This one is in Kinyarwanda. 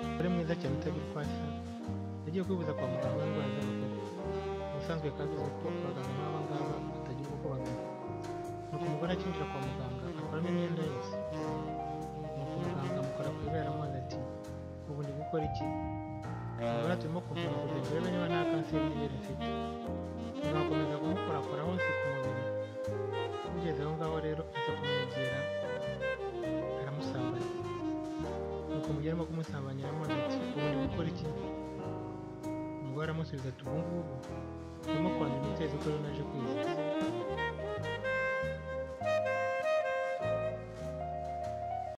Umugore mwiza cyane utagira uko asa, yagiye kwivuza kwa muganga w'indwara z'abagore. Ubusanzwe kazwiho ko abaganga nk'aba ngaba batagira uko bagana. Nuko umugore akinjira kwa muganga akuramo imyenda yose. Nuko muganga amukora ku ibere aramubaza ati ubu ndi gukora iki? Urabona turimo kuvura kugira ngo urebe niba nta kanseri yigeze mfite. Uzakomeza kumukorakora hose ku mubiri. Ugeze aho ngaho rero aza kumwegera aramusambanya. Nuko mu gihe arimo kumusambanya aramubaza ati ubu ndi gukora iki? Umugore aramusubiza ati ubu ngubu urimo kwandura imiti yawe kuko ariyo naje kwivuza.